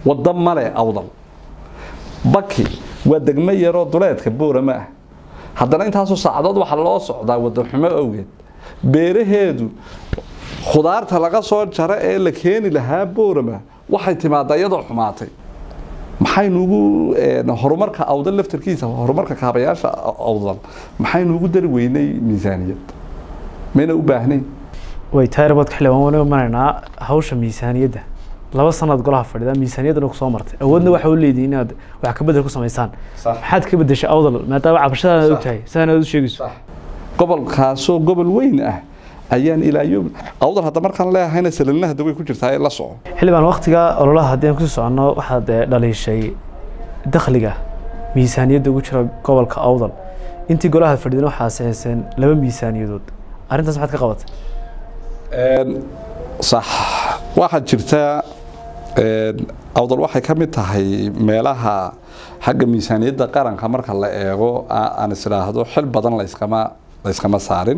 waddo male awdal baki waa degmo yaroo duleedka boorama ah haddana intaasoo saacadood waxaa loo socdaa waddanxumo awgeed beeraheedu khudaarta laga soo jaro ee la keeni lahaa boorama waxay timaadaa iyadoo xumaatay maxaynuugu horumarka awdal laftarkiisa horumarka kaabayaasha awdal maxaynuugu dari weynay miisaaniyad mayna u baahnayn way tayrabadka xildhibaan waan imanaynaa hawsha miisaaniyadda laba sanaad golaha fadhida miisaaniyaddana ku soo martay awoodna waxa u leedihi inaad wax ka bedel ku samaysaan maxaad ka bedeshay awdal maadaama cabashadaad og tahay sidaan aad u sheegayso gobolkaasoo gobol weyn ah ayaan ilaayo awdal hadda markaan leehayna salalna hadda way ku jirtaa ee la soco xildhibaan waktiga ololaha haddii aan kusii soconno waxaad dhaliishay dakhliga miisaaniyadda ugu jira gobolka awdal intii golaha fadhidana waxaa saxeyseen laba miisaaniyadood arrintaas maxaad ka qabatay sax waxaa jirta awdal waxay ka mid tahay meelaha xagga miisaaniyadda qaranka marka la eego aan is idhaahdo xil badan layskama layskama saarin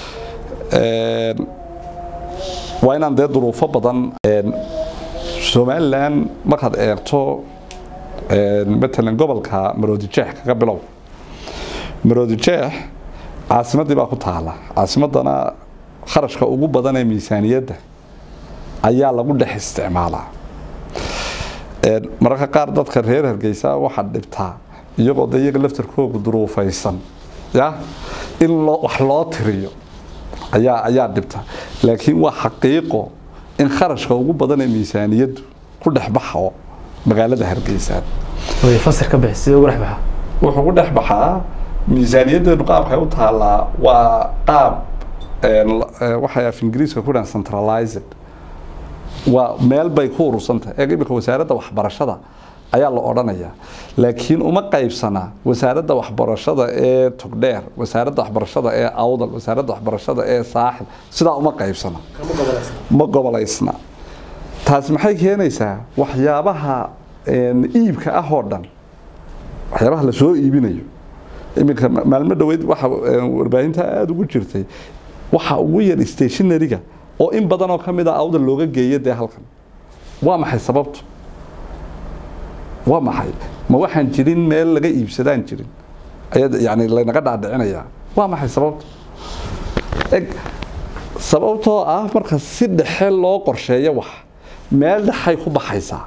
waa inaan dee duruufo badan somalilan markaad eegto matalan gobolka maroodijeex kaga bilow maroodijeex caasimaddii baa ku taala caasimaddana kharashka ugu badan ee miisaaniyadda ayaa lagu dhex isticmaalaa mararka qaar dadka reer hargeysa waxaa dhibtaa iyagoo de iyaga laftarkooga duruufaysan ya in loo wax loo tiriyo ayaa ayaa dhibta laakiin waa xaqiiqo in kharashka ugu badan ee miisaaniyaddu ku dhex baxo magaalada hargeysa way fasir ka bixi sidee ugu dhex baxa wuxuu ku dhex baxaa miisaaniyaddeenu qaabkay u taallaa waa qaab waxay af ingiriiska ku dhahan centralized waa meel bay ku urursantahay ee imika wasaaradda waxbarashada ayaa la odhanayaa laakiin uma qaybsana wasaaradda waxbarashada ee togdheer wasaaradda waxbarashada ee awdal wasaaradda waxbarashada ee saaxil sidaa uma qaybsana ma gobolaysna taasi maxay keenaysaa waxyaabaha iibka ah oo dhan waxyaabaha la soo iibinayo iminka maalmo dhoweyd waxa warbaahinta aada ugu jirtay waxa ugu yar stationariga oo in badan oo ka mid a awdal looga geeyo dee halkan waa maxay sababtu waa maxay ma waxaan jirin meel laga iibsadaan jirin ayaa yani laynaga dhaadhicinayaa waa maxay sababtu eg sababtoo ah marka si dhexe loo qorsheeyo wax meel dhexay ku baxaysaa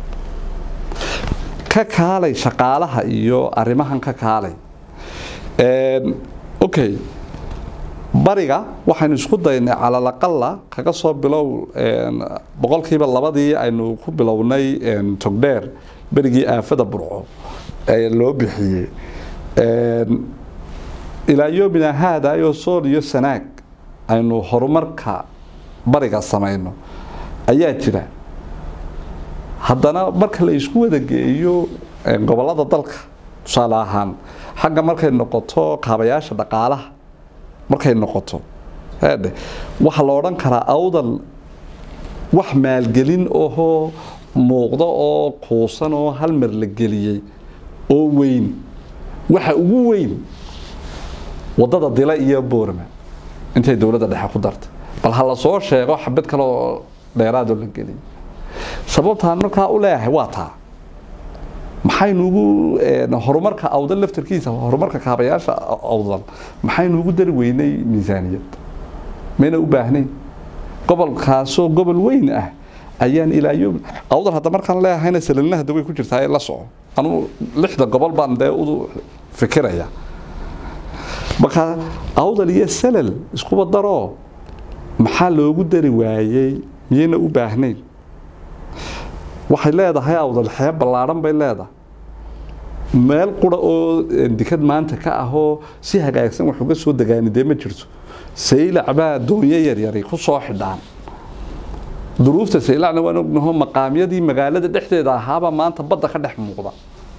ka kaalay shaqaalaha iyo arrimahan ka kaalay okay bariga waxaynu isku daynay calalaqala kaga soo bilow boqolkiiba labadii aynu ku bilownay togdheer berigii aafada burco ee loo bixiyey ilaa yoomina haadayo sool iyo sanaag aynu horumarka bariga samayno ayaa jira haddana marka la isku wada geeyo gobolada dalka tusaale ahaan xagga markay noqoto kaabayaasha dhaqaalaha markay noqoto eedhe waxaa la odhan karaa awdal wax maalgelin ohoo muuqda oo kuusan oo hal mar la geliyey oo weyn waxa ugu weyn waddada dila iyo boorama intay dowladda dhexe ku dartay bal ha la soo sheego xabad kale oo dheeraadoo la geliyay sababtaan markaa u leeyahay waa taa maxaynuugu horumarka awdal laftarkiisa horumarka kaabayaasha awdal maxaynuugu dari weynay miisaaniyad mayna u baahnayn gobolkaasoo gobol weyn ah ayaan ilaayo awdal hadda markaan leehayna salalna hadda way ku jirtaa ee la soco anugu lixda gobol baan dee u fikiraya marka awdal iyo salal iskuba daroo maxaa loogu dari waayey miyayna u baahnayn waxay leedahay awdal xeeb ballaadhan bay leedahay meel qura oo dikad maanta ka ahoo si hagaagsan wax uga soo degaani dee ma jirto saylac baa doonyo yaryari ku soo xidhaan duruufta saylacna waan ognaho maqaamyadii magaalada dhexdeeda ahaaba maanta badda ka dhex muuqda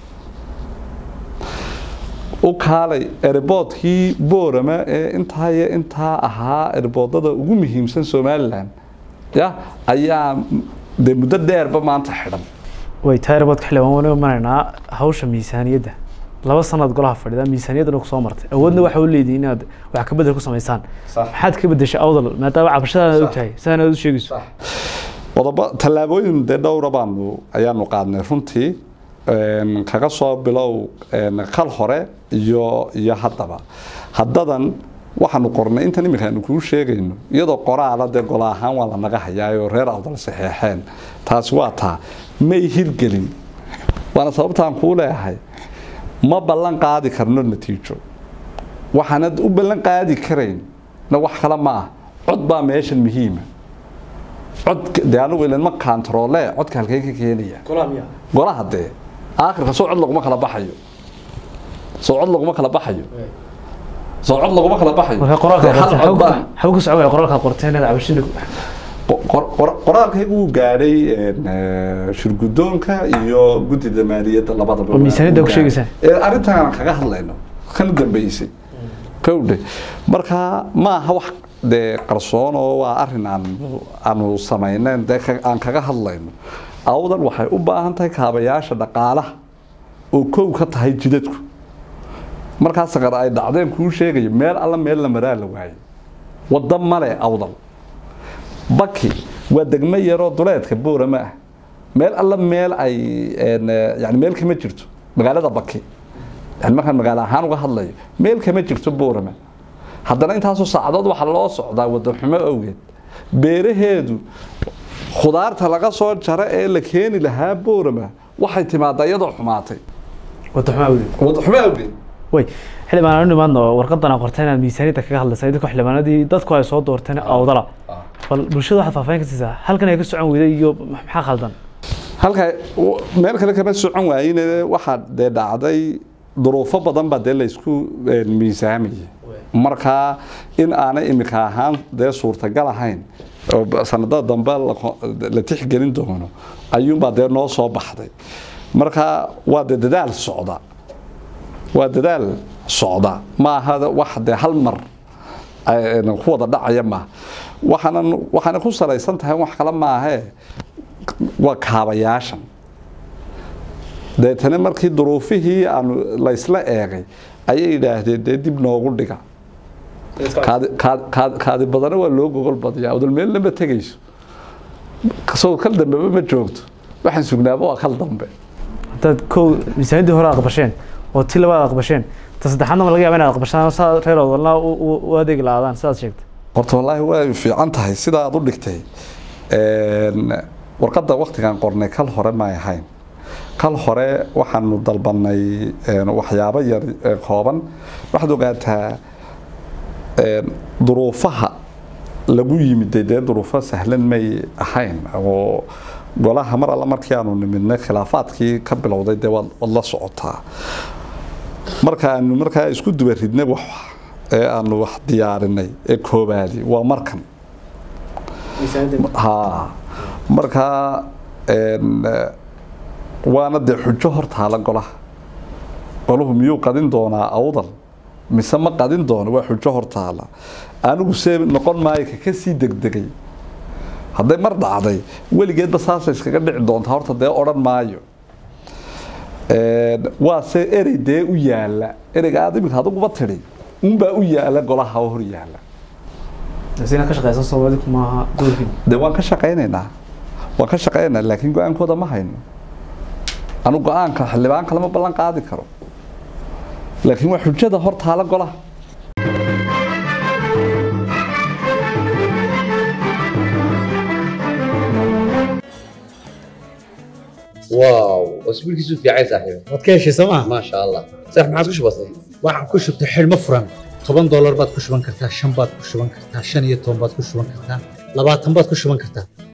u kaalay erboodkii boorama ee intaa iyo intaa ahaa erboodada ugu muhiimsan somalilan ya ayaa dee muddo dheerba maanta xidhan way tayrabadka xildhibaan waan imanaynaa hawsha miisaaniyadda laba sanaad golaha fadhida miisaaniyaddana kusoo martay awoodna waxa u leedihi inaad wax ka bedel ku samaysaan maxaad ka bedeshay awdal maadaama cabashadaad og tahay sidaan aad u sheegayso qodobo tallaabooyin dee dhowra baanu ayaanu qaadnay runtii een, kaga soo bilow een, kal hore iyo iyo haddaba haddadan waxaanu qornay intan iminka aanu kuu sheegayno iyadoo qoraala dee golo ahaan waa lanaga hayaayoo reer awdal saxeexeen taasi waa taa may hirgelin waana sababtaan kuu leeyahay ma ballan qaadi karno natiijo waxaanad u ballan qaadi karayn na wax kale ma ah cod baa meeshan muhiima cod dee anigu ilan ma kantaroole codka halkeen ka keenaya golaha dee aakhirka soo cod laguma kala baxayo soo cod laguma kala baxayo soo cod laguma kala baxayo marka qoraalka Dee hal qorteen cod baa- xagu ku socon qoraalka qorteen inaad cabashada qor- qor- qoraalkaygu wuu gaadhay een, eh, shirgudoonka iyo guddida maaliyadda labadaba Oo miisaaniyadda wuu ku gaadhay. sheegaysaa? ee arrintan aan kaga hadlayno kan dambeysay kowdhe marka ma aha wax dee qarsoon oo waa arrin aan aanu samaynayn dee ka- aan kaga hadlayno awdan waxay u baahan tahay kaabayaasha dhaqaalaha oo kow ka tahay jidadku markaa saqar ay dhacdeen kuu sheegayo meel alla meel la maraa la waayay waddo male awdal baki waa degmo yaroo duleedka boorama ah meel alla meel ay een, eh, yani meel kama jirto magaalada baki yani markaan magaalo ahaan uga hadlayo meel kama jirto boorama haddana intaasoo saacadood waxaa loo socdaa waddo xumo awgeed beeraheedu khudaarta laga soo jara ee la keeni lahaa boorama waxay timaadaa iyadoo xumaatay wada xumaa awgeed waddo xumo awgeed way xildhibaan aanu nimaadno warqadan aan qorteen inaad miisaaniyadda kaga hadlaysa idinka xildhibaanadii dadku ay soo doorteen awdala bal bulshada waxaad faahfaahin ka siisaa halkan ay ka socon weyday iyo maxaa khaldan halka w- meel kale kama socon waayin waxaa dee dhacday duruufo badan baa dee laysku een, miisaamayay markaa in aanay imika ahaan dee suurtagal ahayn oo b- sanadada dambe la ko- la tixgelin doono ayuunbaa dee noo soo baxday marka waa dee dadaal socda waa dadaal socda ma aha wax dee hal mar ay- ku wada dhacaya maaha waxaana waxaana ku salaysan tahay wax kale maahee waa kaabayaashan deetana markii duruufihii aanu laysla eegay ayay yidhaahdeen dee dib noogu dhiga kaadi kaad- kaad- kaadi badana waa loo gogol badiyaa odal meelna ma tegayso kasoo kal dambeba ma joogto waxaan sugnaaba waa kal dambe haddaad kow miisaaniyaddii hore aqbasheen oo tii labaad aqbasheen ta saddexaadna ma laga yaaba inaad aqbashaan saa reer awdalna u- u u adeegi lahaadaan sidaad sheegtay horta wallaahi way fiican tahay sida aad u dhigtay Een, warqadda waktigaan qornay kal hore may ahayn kal hore waxaanu dalbanay een, waxyaabo yar ee kooban waxaad ogaataa een, duruufaha lagu yimiday dee duruufo sahlan may ahayn oo golaha mar alla markii aanu nimidnay khilaafaadkii ka bilowday dee waad waad la socotaa markaanu markaa isku duba ridnay wax ee aanu wax diyaarinay ee koobaadi waa markan ha markaa een, eh, waana dee xujo hortaala golaha golahu miyuu qadin doonaa awdal mise ma qadin doono waa xujo hortaala anigu see noqon maayo ka kasii degdegay hadday mar dhacday weligeedba saasay iskaga dhici doontaa horta dee odhan maayo Een, waa se erey dee u yaala ereyga aad iminka adiguba tidhi unbaa u yaala golaha oo hor yaala sina ka shaqeysan soomaalida maaha doorkiin dee waan ka shaqaynaynaa waan ka shaqaynaynaa laakiin go-aankooda ma hayno anu go-aanka xildhibaan kalema ballan qaadi karo laakiin waa xujada hor taala golaha واو اسبوعك في عايز صاحبي waad ka heshay sooma ما شاء الله صح ما عاد وش بصير waxaan ku shubtay xidhmo furan toban doolar baad ku shuban kartaa shan baad ku shuban kartaa shan iyo toban baad ku shuban kartaa labaatan baad ku shuban kartaa